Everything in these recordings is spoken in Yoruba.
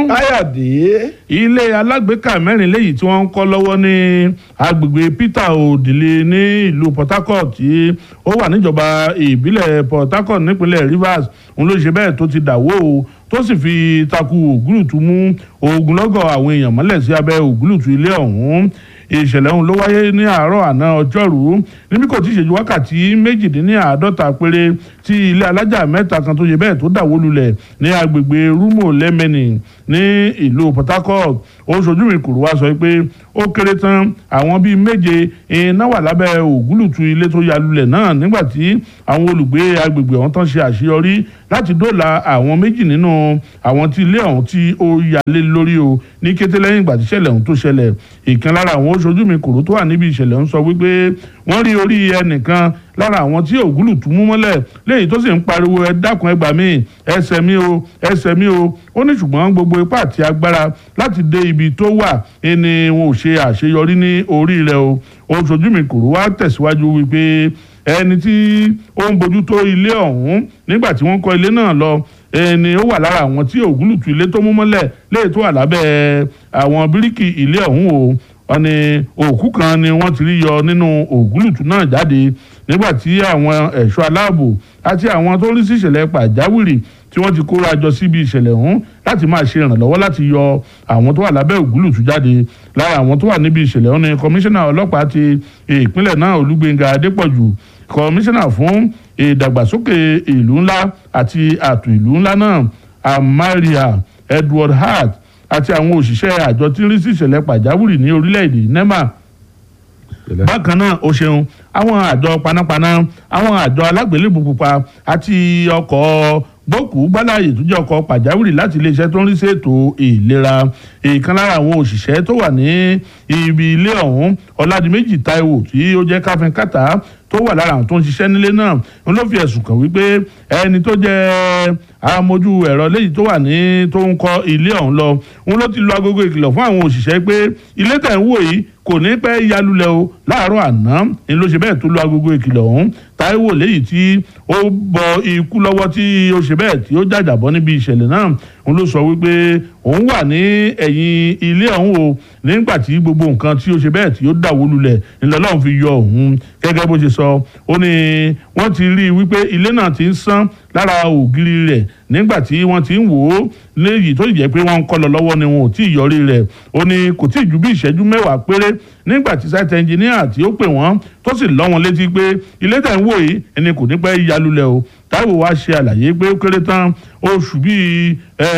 káyọ̀dé. ilé alágbèéká mẹ́rin léyìí tí wọ́n ń kọ́ lọ́wọ́ ní agbègbè peter odile ní ìlú port harcourt tí ó wà níjọba ìbílẹ̀ port harcourt nípínlẹ̀ rivers òun ló ṣe bẹ́ẹ̀ tó ti dàwó o tó sì fi takú ògúlùtù mú ogunlọ́gọ̀ àwọn èèyàn mọ́lẹ̀ sí abẹ́ ògúlùtù ilé ọ̀hún ìṣẹ̀lẹ̀ ọ̀hún ló wáyé ní àárọ̀ àná ọjọ́rú níbi kò tí ì ṣèjú wákàtí méjìdínláàádọ́ta péré tí ilé alájà mẹ́ta kan tó ṣe bẹ́ẹ̀ tó dàwó lulẹ̀ ní agbègbè rúmò lẹ́mẹ̀nì ní ìlú port harcourt ó ṣojú mi kúrò wá sọ pé ó kéré tán àwọn bíi méje iná wà lábẹ́ ògúlùtù ilé tó ya lulẹ̀ náà nígbà tí àwọn olùgbé agbègbè ọ̀hún tán ṣe àṣeyọrí láti dóòlà àwọn méjì nínú àwọn tí ilé ọ̀hún tí ó yalé lórí o ní kété lẹ́yìn ìgbà tí ìṣẹ̀lẹ̀ ọ̀hún tó ṣẹlẹ̀ ìkan lára àwọn oṣojú mi kòró tó wà níbi ìṣẹ̀lẹ̀ ọ̀hún sọ wípé wọ́n rí orí ẹnìkan lára àwọn tí ògúlùtù mú mọ́lẹ̀ léyìí tó sì ń pariwo ẹ dákun ẹ gbà mí ẹsẹ̀ mi o ẹsẹ̀ mi o ó ní ṣùgbọ́n gbogbo ipá àti agbára láti dé ibi tó wà ẹni wọn ò ṣe àṣeyọrí ní orí rẹ̀ o oṣojú mi kòró wá tẹ̀síwájú wípé ẹni tí ó ń bójú tó ilé ọ̀hún nígbà tí wọ́n kọ́ ilé náà lọ ẹni ó wà lára àwọn tí ògúlùtù ilé tó mú mọ́lẹ̀ léyìí tó wà lábẹ́ àwọn bíríkì ilé ọ̀hún o wọ́n ní òkú kan ni wọ́n ti rí yọ nínú ògúlùtù náà jáde nígbà tí àwọn ẹ̀ṣọ́ aláàbò àti àwọn tó rí sí ìṣẹ̀lẹ̀ pàjáwìrì tí wọ́n ti kóra jọ síbi ìṣẹ̀lẹ̀ ọ̀hún láti máa ṣe ìrànlọ́wọ́ láti yọ àwọn tó wà lábẹ́ ògúlùtù jáde lára àwọn tó wà níbi ìṣẹ̀lẹ̀ ọ̀hún ni kọmíṣánná ọlọ́pàá ti ìpínlẹ̀ náà olúgbénga adépọ̀jù kọmíṣánná fún ìdàgbàsókè ìlú ńlá àti ààtò ìlú ńlá náà amaria edward hart àti àwọn òṣìṣẹ́ àjọ tí ń rí sí ìṣẹ̀lẹ̀ pàjáwìrì ní orílẹ̀-èdè nema bákan náà ó ṣeun àwọn àjọ panápaná àwọn àjọ alágbélébùú pupa àti ọkọ̀ gbókùú gbálàyè tó jẹ́ ọkọ̀ pàjáwìrì láti iléeṣẹ́ tó ń rí sí ètò ìlera ìkan lára àwọn òṣìṣẹ́ tó wà ní ibi ilé ọ̀hún ọ̀làdìmẹ́jì taiwo tí ó jẹ́ káfíńkàtà tó wà lára àwọn tó ń ṣiṣẹ́ nílé náà ń ló fi ẹ̀sùn kàn wípé ẹni tó jẹ́ amójú ẹ̀rọ léyìí tó wà ní tó ń kọ́ ilé ọ̀hún lọ ń ló ti lo agogo ìkìlọ̀ fún àwọn òṣìṣẹ́ pé ilé tẹ̀ ń wò yìí kò ní pẹ́ yalulẹ̀ o láàárọ̀ àná ni ló ṣe bẹ́ẹ̀ tó lo agogo ìkìlọ̀ ọ̀hún Táíwò léyìí tí ó bọ ikú lọ́wọ́ tí ó ṣe bẹ́ẹ̀ tí ó jàjàbọ́ níbi ìṣẹ̀lẹ̀ náà òun ló sọ wípé òun wà ní ẹ̀yìn ilé ọ̀hún o nígbà tí gbogbo nǹkan tí ó ṣe bẹ́ẹ̀ tí ó dàwó lulẹ̀ ńlọ́lọ́run fi yọ òun gẹ́gẹ́ bó ṣe sọ ó ní wọ́n ti rí i wípé ilé náà ti ń sán lára ògiri rẹ̀ nígbà tí wọ́n ti ń wò ó léyìí tó jẹ́ pé wọ́n ń kọ́ lọ lọ́wọ́ ni wọn ò tí ì yọrí rẹ̀ ó ní kò tí ì ju bí ìṣẹ́jú mẹ́wàá péré nígbà tí site engineer tí ó pè wọ́n tó sì lọ́ wọn létí pé ilé tẹ̀ ń wò yìí ẹni kò ní pẹ́ yalulẹ̀ o Táíwò wá ṣe àlàyé pé ó kéré tán oṣù bíi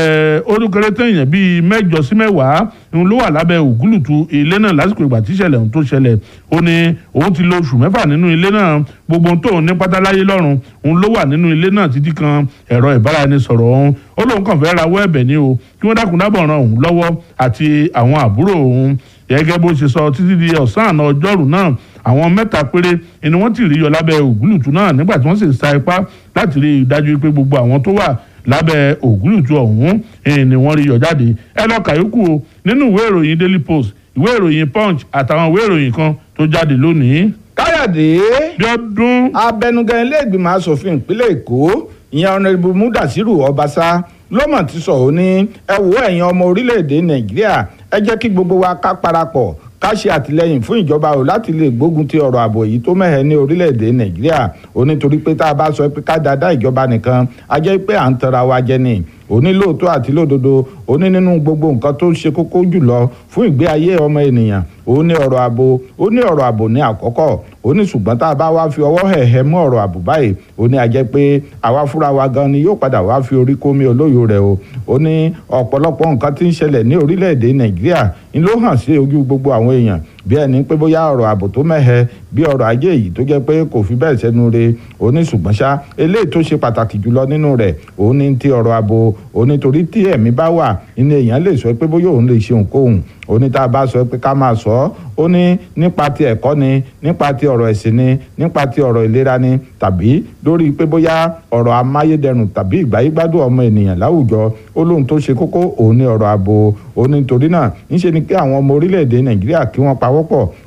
ó kéré tán èèyàn bíi mẹ́jọ sí mẹ́wàá ń ló wà lábẹ́ ògúlùtù ilé náà lásìkò ìgbà tí ìṣẹ̀lẹ̀ ohun tó ṣẹlẹ̀ ó ní òun ti lo oṣù mẹ́fà nínú ilé náà gbogbo ohun tóun ní pátáláyé lọ́rùn òun ló wà nínú ilé náà títí kan ẹ̀rọ ìbáraẹnisọ̀rọ̀ òun ó lóun kàn fẹ́ rawọ́ ẹ̀bẹ̀ ni o kí wọ́n dákun dábọ̀ ran òun lọ́wọ́ àti àwọn àbúrò òun gẹ́gẹ́ bó ṣe sọ títí di ọ̀sán àná ọjọ́rú náà àwọn mẹ́ta péré ni wọ́n ti rí yọ lábẹ́ ògúlùtù náà nígbà tí wọ́n sì sa ipá láti rí i dájú pé gbogbo àwọn tó wà lábẹ́ ògúlùtù ọ̀hún ni wọ́n rí yọ jáde ẹ lọ kàyókù o nínú ìwé ìròyìn Daily Post ìwé ìròyìn Punch àtàwọn ìwé ìròyìn kan tó jáde lónìí. káyọ̀dé bí ọdún. abẹnugan ilé ìgbìmọ̀ asòfin ìpínlẹ̀ èkó ìyẹn ọ̀nàdìbò mudasiru ọbaṣá lọ́mọ̀ ti sọ ọ́ ní ẹ wo ẹ̀yin ọmọ orílẹ̀-èdè nàìjíríà ẹ jẹ́ kí gbogbo wa ká parapọ̀ ká ṣe àtìlẹyìn fún ìjọba o láti lè gbógun ti ọ̀rọ̀ ààbò yìí tó mẹ́hẹ̀ ní orílẹ̀-èdè nàìjíríà ó nítorí pé tá a bá sọ pé ká dáadáa ìjọba nìkan a jẹ́ pé à ń tanra wa jẹ ni òní lóòótọ́ àti lódodo òní nínú gbogbo nǹkan tó ṣe kókó jùlọ fún ìgbé ayé ọmọ ènìyàn ó ní ọ̀rọ̀ ààbò ó ní ọ̀rọ̀ ààbò ní àkọ́kọ́ ó ní ṣùgbọ́n tá a bá wá fi ọwọ́ hẹ̀hẹ̀ mú ọ̀rọ̀ ààbò báyìí ó ní a jẹ́ pé àwa fúnra wa gan ni yóò padà wá fi orí kómi olóyò rẹ̀ o ó ní ọ̀pọ̀lọpọ̀ nǹkan tí ń ṣẹlẹ̀ ní orílẹ̀-èdè nàìjíríà ń ló hàn sí ojú gbogbo àwọn èèyàn bí ẹni pé bóyá ọ̀rọ̀ ààbò tó mẹ́hẹ bí ọ̀rọ̀ ajé yìí tó jẹ́ pé kò fi bẹ́ẹ̀ sẹ́nu re ó ní ṣùgbọ́n ṣá eléyìí tó ṣe pàtàkì jùlọ nínú rẹ̀ ó ní ti ọ̀rọ̀ ààbò ó ní torí tí ẹ̀mí bá wà inú èèyàn lè sọ pé bóyá òun lè ṣe òǹkóhùn ó ní tá a bá sọ pé ká máa sọ ọ́ ó ní nípa ti ẹ̀kọ́ ni nípa ti ọ̀rọ̀ ẹ̀sìn ni nípa ti ọ̀rọ̀ ìlera ni tàbí lórí pé bóyá ọ̀rọ̀ amáyédẹrùn tàbí ìgbáyégbádùn ọmọ ènìyàn láwùjọ ó lóhun tó ṣe kókó òun ní ọ̀rọ̀ ààbò ó ní torí náà ńṣe ni pé àwọn ọmọ orílẹ̀-èdè nàìjíríà kí wọ́n pawọ́pọ̀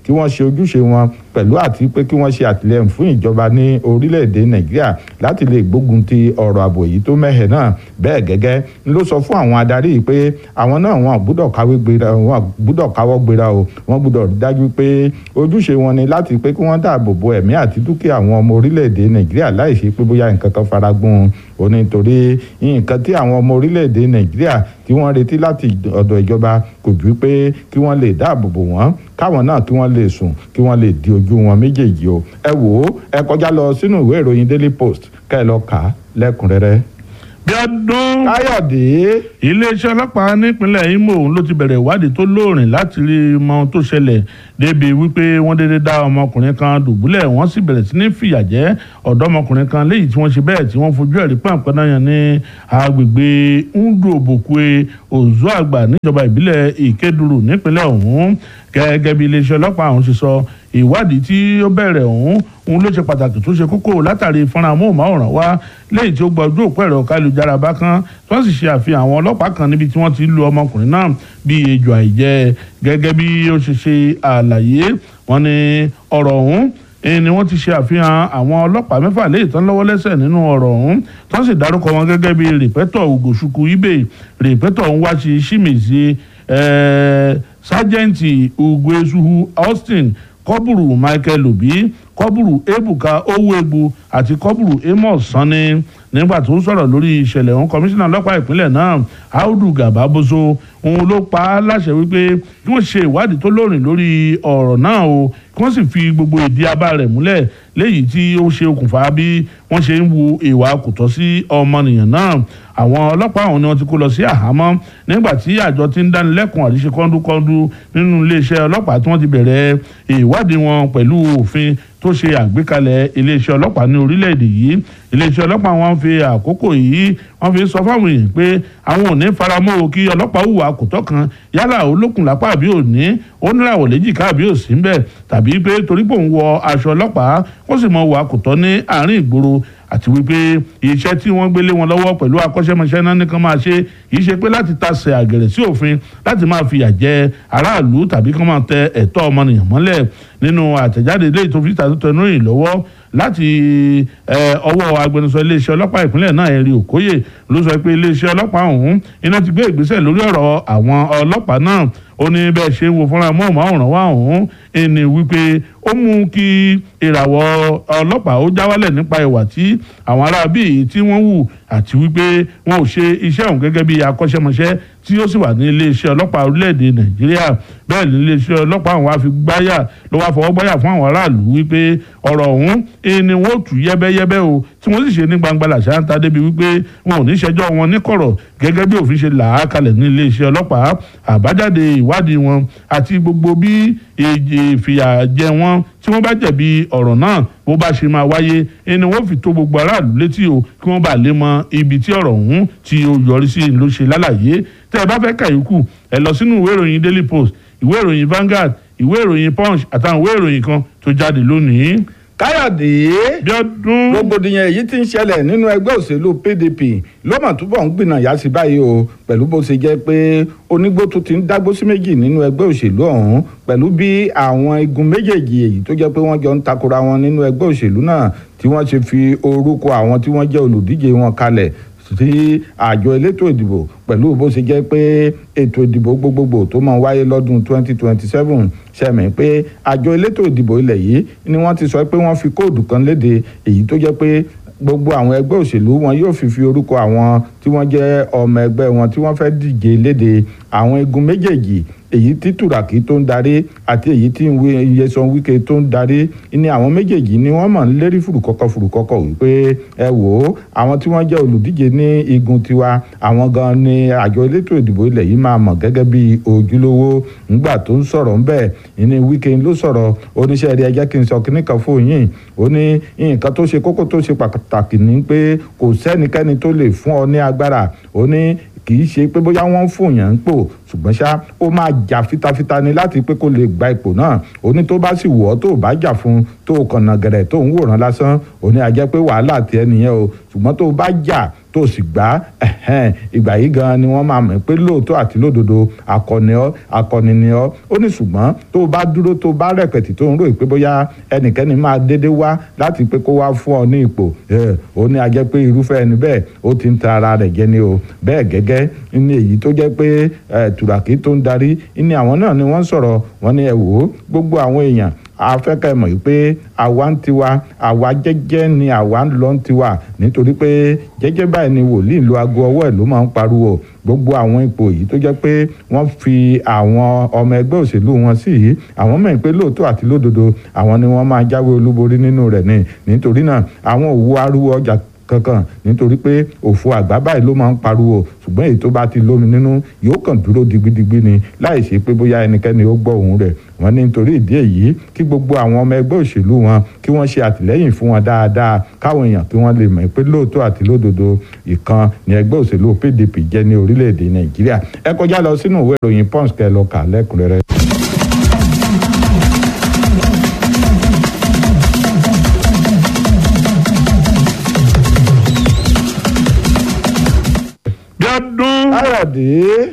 kí wọ́n ṣe ojúṣe wọn pẹ̀lú àti pé kí wọ́n ṣe àtìlẹ́yìn fún ìjọba ní orílẹ̀-èdè nàìjíríà láti lè gbógun ti ọ̀rọ̀ ààbò yìí tó mẹ́hẹ̀ náà bẹ́ẹ̀ gẹ́gẹ́ ló sọ fún àwọn adarí yìí pé àwọn náà wọn gbúdọ̀ káwé gbéra wọn gbúdọ̀ káwọ́ gbéra o wọn gbúdọ̀ rí dájú pé ojúṣe wọn ni láti pé kí wọ́n dáàbò bo ẹ̀mí àti dúkìá àwọn ọmọ orílẹ̀-èdè nàìjíríà láì ṣe pé bóyá nǹkan kan faragbọ́n o nítorí nǹkan tí àwọn ọmọ orílẹ̀-èdè nàìjíríà tí wọ́n retí láti ọ̀dọ̀ ìjọba kò ju pé kí wọ́n lè dáàbò bò wọ́n káwọn náà kí wọ́n lè sùn kí wọ́n lè di ojú wọn méjèèjì o ẹ wò ó ẹ kọjá lọ sínú ìwé ìròyìn daily post kẹ́ ẹ lọ kà á lẹ́kùnrẹ́rẹ́. bí ọdún káyọ̀dé iléeṣẹ́ ọlọ́pàá nípínlẹ̀ Imo ló ti bẹ̀rẹ̀ ìwádìí tó lóòrìn láti rí mọ ohun tó ṣẹlẹ̀ débi wípé wọ́n dédé dá ọmọkùnrin kan dùbúlẹ̀ wọ́n sì bẹ̀rẹ̀ sí ní fìyà jẹ ọ̀dọ́mọkùnrin kan léyìí tí wọ́n ṣe bẹ́ẹ̀ tí wọ́n fojú ẹ̀rí pàǹpẹ́ náà yàn ní agbègbè ndòbòkue Ozuagba níjọba ìbílẹ̀ Ìkédùrú nípínlẹ̀ ọ̀hún gẹ́gẹ́ bí iléeṣẹ́ ọlọ́pàá ọ̀hún ṣe sọ ìwádìí tí ó bẹ̀rẹ̀ ọ̀hún òun ló ṣe pàtàkì tó ṣe kókó látàrí fọ́nrán amóhùnmáwòrán wá lẹ́yìn tí ó gba ojú òpó ẹ̀rọ kálujára bá kan tí wọ́n sì ṣe àfihàn àwọn ọlọ́pàá kan níbi tí wọ́n ti lu ọmọkùnrin náà bí ejò àìjẹ́ gẹ́gẹ́ bí ó ṣe ṣe àlàyé wọn ni ọ̀rọ̀ ọ̀hún ni wọ́n ti ṣe àfihàn àwọn ọlọ́pàá mẹ́fà léyìí tán lọ́wọ́ lẹ́sẹ̀ nínú ọ̀rọ̀ ọ̀hún tí wọ́n sì dárúkọ wọn gẹ́gẹ́ bí rìpẹ́tọ̀ Ugochukwu Ibe rìpẹ́tọ̀ Nwachi Shimizi sájẹ́ǹtì Ugoezuhu Austin kọ́bùrù Michael Obi kọ́bùrù Ebuka Owóegbu àti kọ́bùrù Amos Sanni nígbà tó ń sọ̀rọ̀ lórí ìṣẹ̀lẹ̀ ọ̀hún kọmíṣánná ọlọ́pàá ìpínlẹ̀ náà Audu Gababoso òun ló pa á láṣẹ wípé kí wọ́n ṣe ìwádìí tó lóòrìn lórí ọ̀rọ̀ náà o kí wọ́n sì fi gbogbo ìdí abá rẹ̀ múlẹ̀ léyìí tí ó ṣe okùnfà bí wọ́n ṣe ń wu ìwà kòtọ́ sí ọmọnìyàn náà àwọn ọlọ́pàá ọ̀hún ni wọ́n ti kó lọ sí àhámọ́ nígbà tí àjọ ti ń dánilẹ́kùn àríṣe kọ́ńdúkọ́ńdú nínú iléeṣẹ́ ọlọ́pàá tí wọ́n ti bẹ̀rẹ̀ ìwádìí wọn pẹ̀lú òfin tó ṣe àgbékalẹ̀ iléeṣẹ́ ọlọ́pàá ní orílẹ̀-èdè yìí iléeṣẹ́ ọlọ́pàá wọn fi àkókò yìí wọ́n fi sọ fáwọn èèyàn pé àwọn ò ní faramọ́ o kí ọlọ́pàá hùwà kòtọ́ kan yálà olókùn lápá àbí òní ó níràwọ̀ léjìká àbí òsì ń bẹ̀ tàbí pé torí pé òun wọ aṣọ ọlọ́pàá ó sì mọ hùwà kòtọ́ ní àárín ìgboro àti wípé iṣẹ́ tí wọ́n gbélé wọn lọ́wọ́ pẹ̀lú akọ́ṣẹ́mọṣẹ́ náà nìkan máa ṣe kì í ṣe pé láti tasẹ̀ àgẹ̀rẹ̀ sí òfin láti máa fìyà jẹ aráàlú tàbí kí wọ́n máa tẹ ẹ̀tọ́ ọmọnìyàn mọ́lẹ̀ nínú àtẹ̀jáde ilé ìtòfin tàtúntẹ̀nú yìí lọ́wọ́ láti ọwọ́ agbẹnusọ iléeṣẹ́ ọlọ́pàá ìpínlẹ̀ náà ẹ̀rí òkóyè ló sọ pé iléeṣẹ́ ọlọ́pàá ọ̀hún iná ti gbé ìgbésẹ̀ lórí ọ̀rọ̀ àwọn ọlọ́pàá náà ó ní bẹ́ẹ̀ ṣe ń wo fúnra mọ́ọ̀máwòrán wá ọ̀hún ẹni wípé ó mú kí ìràwọ̀ ọlọ́pàá ó já wálẹ̀ nípa ìwà tí àwọn aráabí tí wọ́n hù àti wípé wọn ò ṣe iṣẹ́ ọ̀hún gẹ́gẹ́ bí akọ́ṣẹ́mọṣẹ́ tí ó sì wà ní iléeṣẹ́ ọlọ́pàá orílẹ̀-èdè nàìjíríà bẹ́ẹ̀ ní iléeṣẹ́ ọlọ́pàá àwọn afi gbáyà ló wá fọwọ́ gbáyà fún àwọn aráàlú wípé ọ̀rọ̀ ọ̀hún ni wọ́n tù yẹ́bẹ́yẹ́bẹ́ o tí wọ́n sì ṣe ní gbangba làṣà ń ta débi wípé wọn ò ní ṣẹjọ́ wọn ní kọ̀rọ̀ gẹ́gẹ́ bí òfin ṣe là á kalẹ̀ ní iléeṣẹ́ ọlọ́pàá àbájáde ìwádìí wọn àti gbogbo bí ìfìyàjẹ wọn tí wọ́n bá jẹ̀bi ọ̀rọ̀ náà bó bá ṣe máa wáyé ẹni wọ́n fi tó gbogbo aráàlú létí o kí wọ́n bá lè mọ ibi tí ọ̀rọ̀ ọ̀hún tí ó yọrí sí ló ṣe lálàyé tẹ́ ẹ bá fẹ́ kàyókù ẹ lọ sínú ìwé ìròyìn Daily Post ìwé ìròyìn Vanguard ìwé ìròyìn Punch àtàwọn ìwé ìròyìn kan tó jáde lónìí. káyọ̀dé bí ọdún rògbòdìyàn èyí tí ń ṣẹlẹ̀ nínú ẹgbẹ́ òṣèlú PDP ló mà túbọ̀ ń gbìnàyà sí báyìí o pẹ̀lú bó ṣe jẹ́ pé onígbó tó ti ń dágbó sí méjì nínú ẹgbẹ́ òṣèlú ọ̀hún pẹ̀lú bí àwọn igun méjèèjì èyí tó jẹ́ pé wọ́n jọ ń takora wọn nínú ẹgbẹ́ òṣèlú náà tí wọ́n ṣe fi orúkọ àwọn tí wọ́n jẹ́ olùdíje wọn kalẹ̀ sí àjọ elétò ìdìbò pẹ̀lú bó ṣe jẹ́ pé ètò ìdìbò gbogbogbò tó máa wáyé lọ́dún 2027 ṣẹ̀mí pé àjọ elétò ìdìbò ilẹ̀ yìí ni wọ́n ti sọ pé wọ́n fi kóòdù kan léde èyí tó jẹ́ pé gbogbo àwọn ẹgbẹ́ òṣèlú wọn yóò fi fi orúkọ àwọn tí wọ́n jẹ́ ọmọ ẹgbẹ́ wọn tí wọ́n fẹ́ díje léde àwọn igun méjèèjì èyí tí Turaki tó ń darí àti èyí tí Nyesom Wike tó ń darí ní àwọn méjèèjì ni wọ́n mọ̀ ń lérí fùrùkọ́kọ́ fùrùkọ́kọ́ wípé ẹ wò ó àwọn tí wọ́n jẹ́ olùdíje ní igun tiwa àwọn gan ni àjọ elétò ìdìbò ilẹ̀ yìí máa mọ̀ gẹ́gẹ́ bí ojúlówó ńgbà tó ń sọ̀rọ̀ ńbẹ̀ ní Wike ló sọ̀rọ̀ oníṣẹ́ rí ẹjẹ́ kí n sọ kíní kan fún yín ó ní nǹkan tó ṣe kókó tó ṣe pàtàkì ní pé kò sẹ́nikẹ́ni tó lè fún ọ ní agbára ó ní kì í ṣe pé bóyá wọ́n ń fòyàn ń pò ṣùgbọ́n ṣá ó máa jà fitafita ni láti pé kó lè gba ipò náà ó ní tó bá sì wọ̀ ọ́ tó bá jà fún tó kànnà gẹ̀rẹ̀ tó ń wòran lásán ó ní a jẹ́ pé wàhálà tiẹ̀ nìyẹn o ṣùgbọ́n tó bá jà tó sì gbá ìgbà yìí gan ni wọ́n máa mọ̀ pé lóòótọ́ àti lódodo akọni ọ́ akọni ni ọ́ ó ní ṣùgbọ́n tó o bá dúró tó o bá rẹ̀pẹ̀tì tó ń rò pé bóyá ẹnikẹ́ni máa dédé wá láti pé kó wá fún ọ ní ipò ó ní a jẹ́ pé irúfẹ́ ẹni bẹ́ẹ̀ ó ti ń ta ara rẹ̀ jẹ ni o bẹ́ẹ̀ gẹ́gẹ́ ní èyí tó jẹ́ pé tùràkì tó ń darí ní àwọn náà ni wọ́n sọ̀rọ̀ wọ́n ní ẹ wò ó gbogbo àwọn èèyàn afẹ́kẹ́ mọ̀ pé àwa ń tiwa àwa jẹ́jẹ́ ni àwa ń lọ ń tiwa nítorí pé jẹ́jẹ́ báyìí ni wòlíì lu aago ọwọ́ ẹ̀ ló máa ń pariwo gbogbo àwọn ipò yìí tó jẹ́ pé wọ́n fi àwọn ọmọ ẹgbẹ́ òṣèlú wọn sí yìí àwọn mọ̀ pé lóòótọ́ àti lódodo àwọn ni wọ́n máa jáwé olúborí nínú rẹ̀ ni nítorí náà àwọn òwú arúgbó ọjà kankan nítorí pé òfò àgbà báyìí ló máa ń pariwo ṣùgbọ́n èyí tó bá ti lómi nínú yóò kàn dúró digbidigbi ni láì ṣe pé bóyá ẹnikẹ́ni ó gbọ́ òun rẹ̀ wọ́n ní nítorí ìdí èyí kí gbogbo àwọn ọmọ ẹgbẹ́ òṣèlú wọn kí wọ́n ṣe àtìlẹ́yìn fún wọn dáadáa káwọn èèyàn kí wọ́n lè mọ̀ pé lóòótọ́ àti lódodo ìkan ní ẹgbẹ́ òṣèlú PDP jẹ́ ní orílẹ̀-èdè Nàìjíríà ẹ kọjá lọ sínú ìwé ìròyìn Punch kẹ́ lọ kà lẹ́kùnrẹ́rẹ́. Bíọ́dún Káyọ̀dé.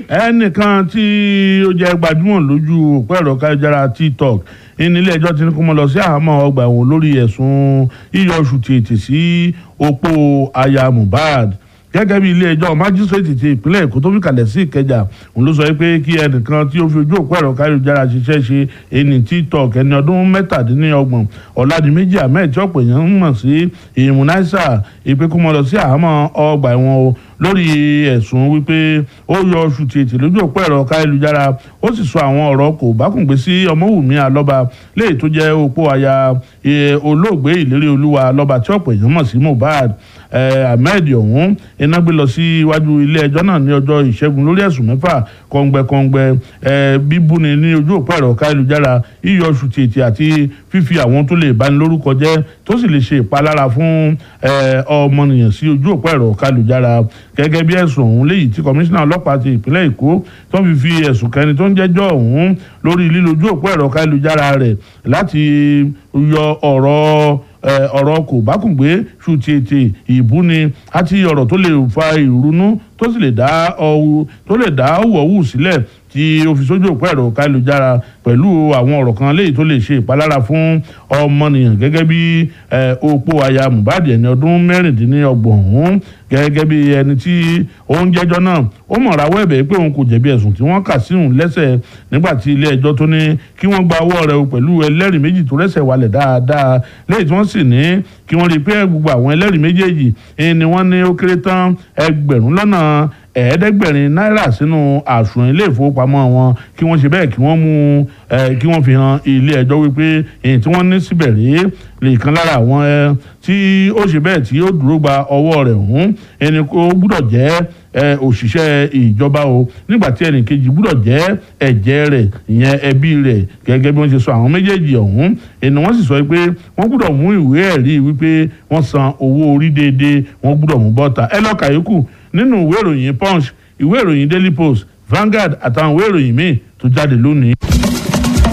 ẹnìkan tí ó jẹ́ gbajúmọ̀ lójú òpó ẹ̀rọ káyọ̀jára tiktok nílé ẹjọ́ ti ní kó mọ́ lọ sí àhámọ́ ọgbà ẹ̀wọ̀n lórí ẹ̀sùn yíyọ oṣù tètè sí opó aya Mohbad gẹ́gẹ́ bí ilé ẹjọ́ májísírèètì ti ìpínlẹ̀ èkó tó fi kalẹ̀ sí ìkẹjà òun ló sọ pé kí ẹnìkan tí ó fi ojú òpó ẹ̀rọ káyọ̀jára ṣiṣẹ́ ṣe ẹni tiktok ẹni ọdún mẹ́tàdínlọ́gbọ̀n ọ̀làdìmẹ́jì ahmed tí ọ̀pọ̀ èèyàn ń mọ̀ sí ìmúnáísà ìpè kó mọ́ lọ sí àhámọ́ ọgbà ẹ̀wọ̀n o lórí ẹ̀sùn wípé ó yọ oṣù tètè lójú òpó ẹ̀rọ káyélujára ó sì sọ àwọn ọ̀rọ̀ kò bákùngbé sí ọmọwùmí alọ́ba léyìí tó jẹ́ opó aya olóògbé ìlérí olúwa alọ́ba tí ọ̀pọ̀ èèyàn mọ̀ sí mohbad ahmed ọ̀hún iná gbé lọ sí iwájú ilé ẹjọ́ náà ní ọjọ́ ìṣẹ́gun lórí ẹ̀sùn mẹ́fà kọ̀ǹgbẹ̀kọ̀ǹgbẹ̀ bíbúni ní ojú òpó ẹ̀rọ káyélujára yíyọ oṣù tètè àti fífi àwọn tó lè bani lórúkọ jẹ́ tó sì lè ṣe ìpalára fún ọmọnìyàn sí ojú òpó ẹ̀rọ káyélujára gẹ́gẹ́ bí ẹ̀sùn ọ̀hún léyìí tí kọmíṣánná ọlọ́pàá ti ìpínlẹ̀ èkó tó ń fi fi ẹ̀sùn kẹni tó ń jẹ́jọ́ ọ̀hún lórí lílo ojú òpó ẹ̀rọ káyélujára rẹ̀ láti yọ ọ̀rọ̀ ọ̀rọ̀ kò bákùngbé ṣùtìtì ìbúni àti ọ̀rọ̀ tó lè fa ìrunú tó sì lè dá tó lè dá wọ̀wù sílẹ̀ tí ó fi sójú òpó ẹ̀rọ káyélujára pẹ̀lú àwọn ọ̀rọ̀ kan léyìí tó lè ṣe ìpalára fún ọmọnìyàn gẹ́gẹ́ bí opó aya Mohbad ẹni ọdún mẹ́rìndínlọ́gbọ̀n ọ̀hún gẹ́gẹ́ bí ẹni tí ó ń jẹ́jọ́ náà ó mọ̀ rawọ́ ẹ̀bẹ̀ pé òun kò jẹ̀bi ẹ̀sùn tí wọ́n kà sí òun lẹ́sẹ̀ nígbà tí ilé ẹjọ́ tó ní kí wọ́n gba ọwọ́ rẹ̀ pẹ̀lú ẹlẹ́rìí méjì tó rẹ́sẹ̀ walẹ̀ dáadáa lẹ́yìn tí wọ́n sì ní kí wọ́n rí i pé gbogbo àwọn ẹlẹ́rìí méjèèjì ni wọ́n ní ó kéré tán ẹgbẹ̀rún lọ́nà ẹ̀ẹ́dẹ́gbẹ̀rin náírà sínú àsùnwọ̀n ilé ìfowópamọ́ wọn kí wọ́n ṣe bẹ́ẹ̀ kí wọ́n mú kí wọ́n fi hàn ilé ẹjọ́ wípé èyí tí wọ́n ní síbẹ̀ rèé lè kan lára àwọn tí ó ṣe bẹ́ẹ̀ tí ó dúró gba ọwọ́ rẹ̀ hùn ẹni kó gbúdọ̀ jẹ́ òṣìṣẹ́ ìjọba o nígbà tí ẹnì kejì gbúdọ̀ jẹ́ ẹ̀jẹ̀ rẹ̀ ìyẹn ẹbí rẹ̀ gẹ́gẹ́ bí wọ́n ṣe sọ àwọn méjèèjì ọ̀hún ẹni wọ́n sì sọ pé wọ́n gbúdọ̀ mú ìwé ẹ̀rí wípé wọ́n san owó orí déédéé wọ́n gbúdọ̀ mú bọ́ta ẹ lọ́ọ́ kàyókù nínú ìwé ìròyìn punch ìwé ìròyìn daily post Vanguard àtàwọn ìwé ìròyìn míì tó jáde lónìí.